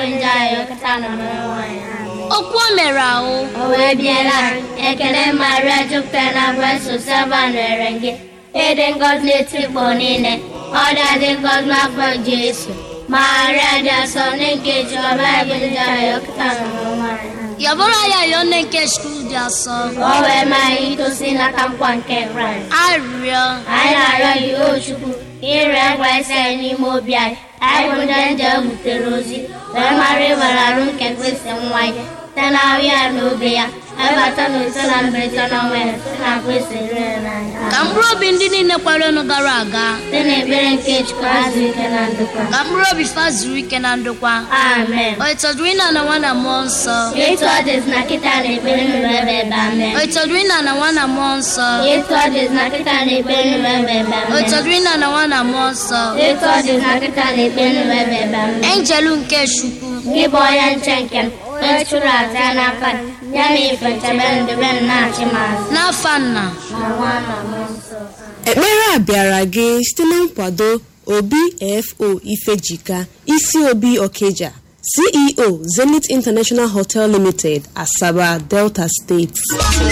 bụ nje anyị ọkata nọ n'ụwa ya okwu o mere ahụ o wee biela ekele maria jupụtara na bụ sosaba nwere gị ịdị ngọzi n'etikpọ niile ọ dị ngọzi n'afọ jesu maria dị asọ nke jiọba bụ nje anyị ọkata nọ n'ụwa ya yabụrụ ya yọọ nne nke chukwu dị asọ ka o wee maa anyị itosi n'aka nkwa nke kraịst arịrịọ anyị na-arịọ gị o chukwu ire ngwa isi anyị n'ime obi anyị anyị bụ ndị nje butere ozi wee mara ịbara arụ nke kwesị nwa ya site na ahụ ya na obe ya ebata na ise na mberede na ọnwa ya site na kwesị rere n'anya ka mkpụrụ obi ndị niile kwerenụ gara aga site na ekpere nke chukwu azụ ike na ndokwa ka mkpụrụ obi fa zuru ike na ndokwa amen o ịtọdụrụ ịna na nwa na mmụọ nsọ etu ọ dịzi na kịta na ekpere nụrụ ebe ebe amen o ịtọdụrụ ịna na nwa na mmụọ nsọ etu ọ dịzi na kịta na ekpere nụrụ ebe ebe o amen ịtọdụrụ ịna na nwa na mmụọ nsọ etu ọ dịzi na kịta na ekpere nụrụ ebe ebe amen enjelu nke chukwu gị bụ onye nche nke m onye chụrụ aja ya n'aka gị, ya na ife nchebe ndebe m na-achị m azụ n'afa nna na nwa na mmụọ nsọ ekpere a bịara gị site na nkwado obi fo ifejika isi obi okeja ceo zenith international hotel limited asaba delta steeti